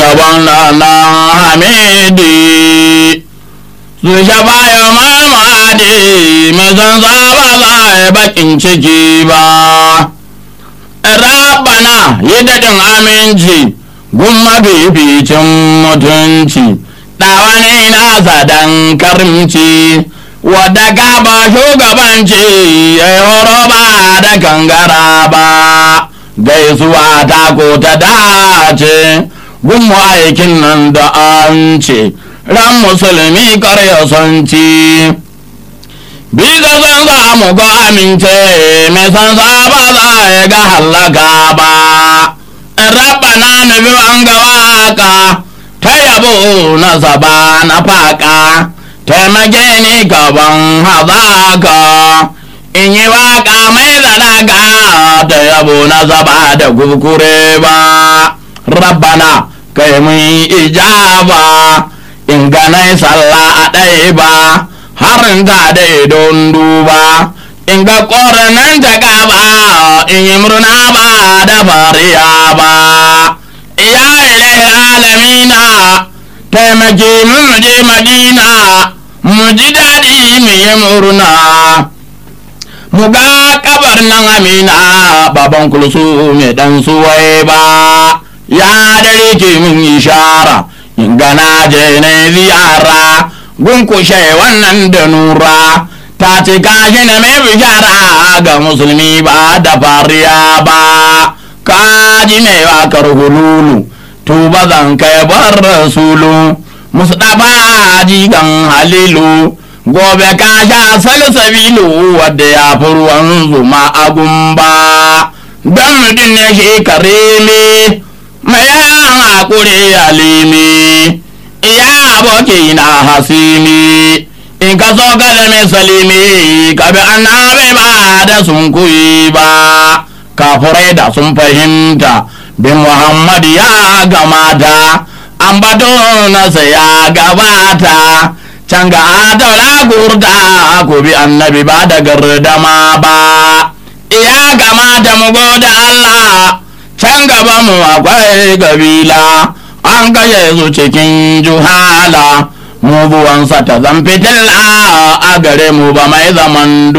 yabon na hamidi su shafa ya mamadi mai san ba za a bakin ciki ba rabana yi daɗin aminci gun mafificin mutunci ɗawa ne nasa dan karimci wadda ka ba shugabanci ya yi horo ba da kangara ba gaisuwa ta ko ta dace gun aikin nan da an ce ran musulmi karya son ci bisa san za mu ga amince mai san za ba za ya ga hallaka ba rabana na bi an ga waka ta yabo na zaba na faka taimake ni gaban hazaka in yi waka mai zalaka ta yabo na zaba da kurkure ba rabbana kai mun ijaba in ganai sallah a ɗaya ba harin ta da don duba in ga ƙoranan ta gaba in yi murna ba da fariya ba ya ilai alamina taimake mu je madina mu ji daɗi mu yi murna mu ga kabar nan amina baban kulsu mai dan suwai ba ya dare ke mun ishara in gana je na ziyara gunkushe wannan da nura ta ce kashi na mai bishara ga musulmi ba da fariya ba kaji mai wakar hululu tuba zan kai bar rasulu mustafa jigan halilu gobe ka sha salsabilu wadda ya fi ruwan zuma a gumba don mutum ne shi karimi mai yan hakuri alimi iya aboki na hasimi in ka so ka zame salimi ka bi annabi ba da sun kuyi ba kafurai da sun fahimta bin muhammad ya gamata an bato nasa ya gabata can ga daula gurda ku bi annabi ba da gardama ba iya gamata mu goda Allah can gaba mu akwai gabila an kashe su cikin juhala mu buwansa ta zan fitilla a gare mu ba mai zaman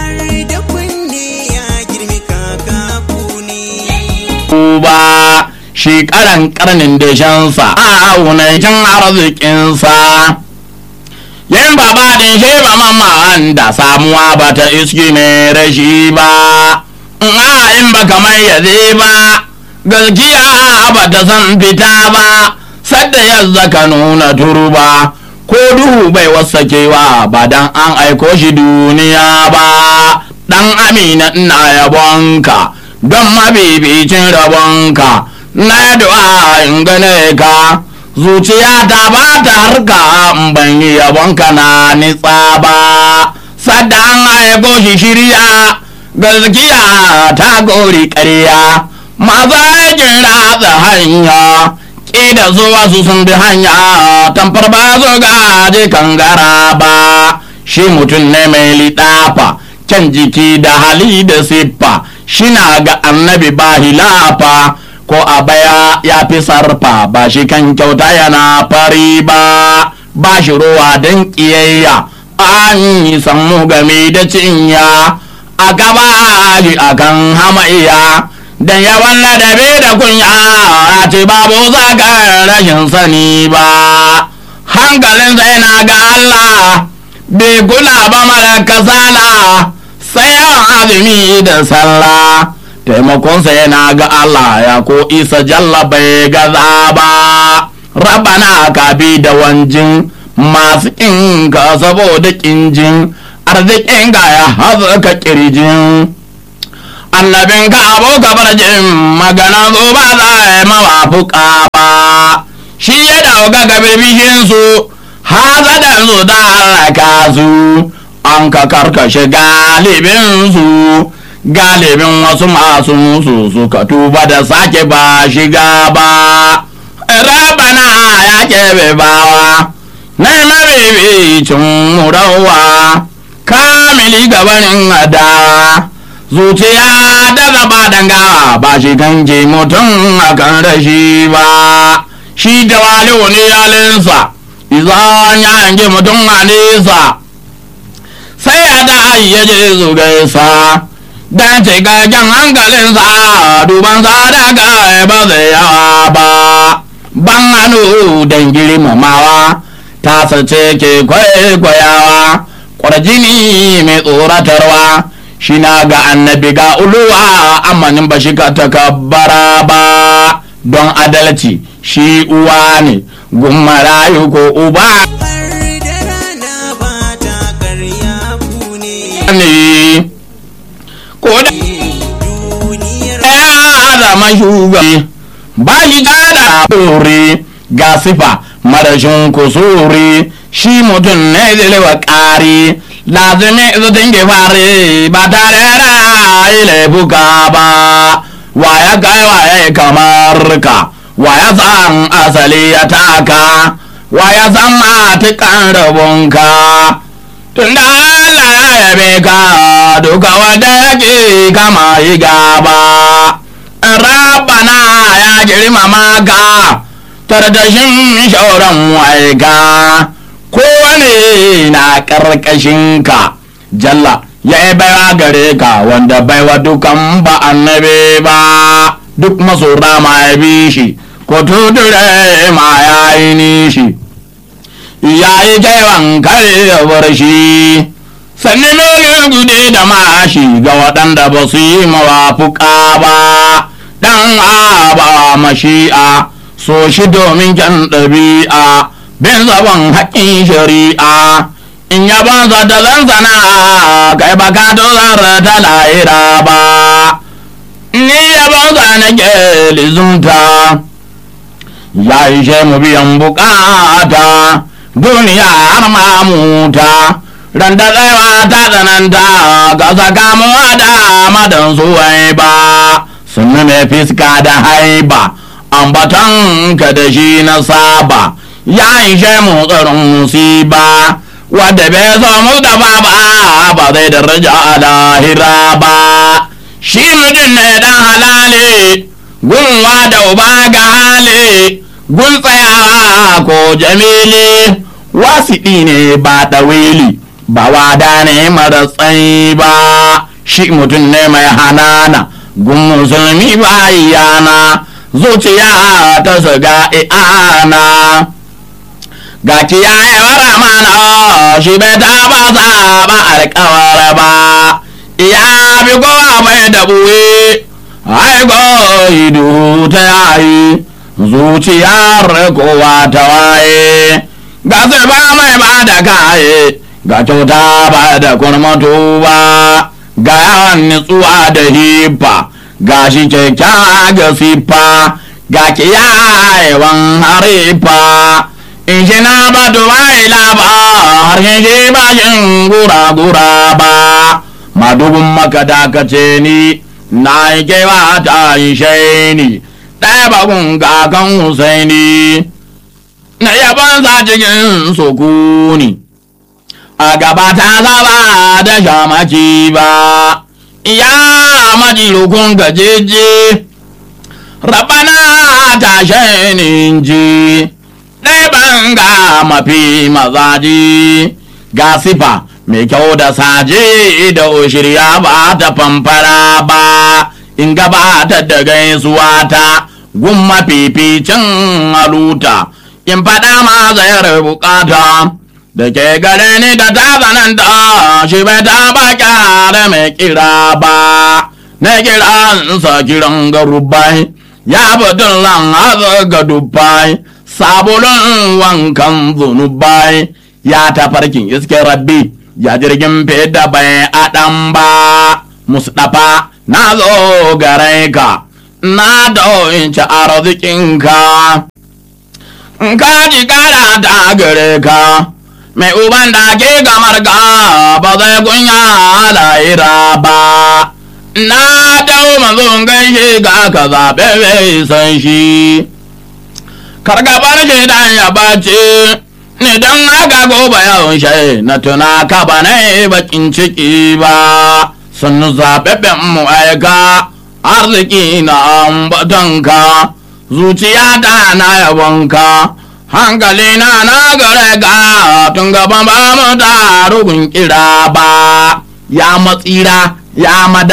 duba shi karan karnin dashensa a wunancin arzikinsa yin baba din shi ba mamma da samuwa ba ta iski mai rashi ba a in ba kamar yaze ba gaskiya ba ta san fita ba sadda yadda ka nuna turba ko duhu bai wasakewa ba dan an aiko shi duniya ba dan amina ina yabonka don mabibicin rabonka na du'a in gane ka zuciya ta ba ta harka ban yi yabonka na nitsa ba sadda an aiko shi shirya gaskiya ta gori ƙarya maza yakin ratsa hanya ƙida zuwa su sun bi hanya tamfar ba zo gaje kangara ba shi mutum ne mai liɗafa can jiki da hali da siffa shina ga annabi ba hilafa ko a baya ya fi sarfa ba shi kan kyauta yana fari ba ba shi ruwa don ƙiyayya an yi sammu game da cinya a gaba shi akan hamayya dan yawan ladabi da kunya a ce babu zagar rashin sani ba hankalin sai na ga Allah bai kula ba mara kasala sai yawan azumi da sallah taimakonsa yana ga Allah ya ko isa jalla bai gaza ba rabana ka bi da wanjin masu inka saboda kinjin arzikin ga ya haza kirjin annabin ka abu kabar jin magana zo ba za a yi mawafuka ba shi ya dauka ga birbishin su haza da su da halaka su an ka karkashe galibin su galibin wasu masu musu suka tuba da sake ba shiga ba rabana ya kebe bawa na mabibicin murawa kamili gabanin adawa zuciya da zaba danga ba shi kan je mutum akan rashi ba shi da waliyu ne yalinsa izan ya hangi mutum a nesa sai ya da ya je su gaisa dan cikakken hankalinsa duban sa daga ba zai yawa ba ban hannu don girmamawa ta sace ke kwaikwayawa kwarjini mai tsoratarwa shi na ga annabi ga uluwa amanin ba shi ka takabbara ba don adalci shi uwa ne gummarayu ko uba ne ko da ya zama shugabi ba shi da ɗore ga sifa marashin kusuri shi mutum ne zai ƙari lazimi su dinge fare ba tare da laifuka ba wa ya kai wa ya kamar ka wa ya san asali ya taka wa ya san matukan rabonka tunda Allah ya yabe ka duka wanda yake kama yi gaba rabana ya girmama ka tardashin shauran waika kowane na ka jalla ya yi baiwa gare ka wanda baiwa dukan ba annabi ba duk masora ma ya bi shi ko tudure ma ya yi nishi ya yi kaiwan kare ya bar shi sannan nuna gude da mashi ga waɗanda ba su yi mawafuka ba ɗan aba mashi'a so shi domin kyan ɗabi'a bin zaban haƙƙin shari'a in ya banza da zanzana kai ba ka dozar ta lahira ba ni ya banza na ke lizunta ya ishe mu biyan bukata duniya har mamuta ran da tsayawa ta tsananta ga sakamuwa da madan suwai ba sun mai fiska da haiba ambaton ka da shi na saba ya ishe mu tsarin musiba wadda bai so mu da ba ba zai daraja a lahira ba shi mutum ne dan halale gunwa da uba ga hali gun tsayawa ko jamili wasiɗi ne ba ɗawili ba wada ne mara tsayi ba shi mutum ne mai hanana gun musulmi ba yana zuciya ta shiga i'ana ga kiyayewar mana shi bai taba saba alkawar ba ya bi kowa mai dabuwe haigo idu ta yayi zuciyar kowa ta waye ga ba mai ba da kaye ga kyauta ba da kurmatu ba ga yawan nutsuwa da hifa ga shi kyakkyawa ga siffa ga kiyayewan harifa in shi na ba duwaila ba harshen shi ba shin gura-gura ba madubin maka dakace ni na yi kewa ta yi shaini ɗaya bakun kakan husaini na yaban sa cikin sukuni a gaba ta zaba da shamaki ba ya majilukun gajeje rabana ta shainin ji ɗaya banga mafi mazaji ga sifa mai kyau da saje da shirya ba ta famfara ba in gabata da gaisuwa ta gun mafificin haluta in faɗa ma zayar bukata da ke gare ni da ta zananta shi bai taɓa kyara mai kira ba na kiransa kiran garubai ya budin lan haza ga dubbai sabulun wankan zunubai ya tafarkin iske rabbi ya jirgin fida bai adam ba mustapha na zo gare ka na ci arzikinka ka ji kara ta gare ka mai uban da ke gamar ka ba zai kunya lahira ba na dau manzon gaishe ga ka zaɓe mai san shi kargabar shi dan ya bace ni dan haka gobe yawon shi na tuna ka ba na bakin ciki ba sun zaɓaɓɓen mu aika arziki na ambatanka zuciya ta na yabonka hankali na na gare ga tun gaba ba mu da rugun kira ba ya matsira ya mada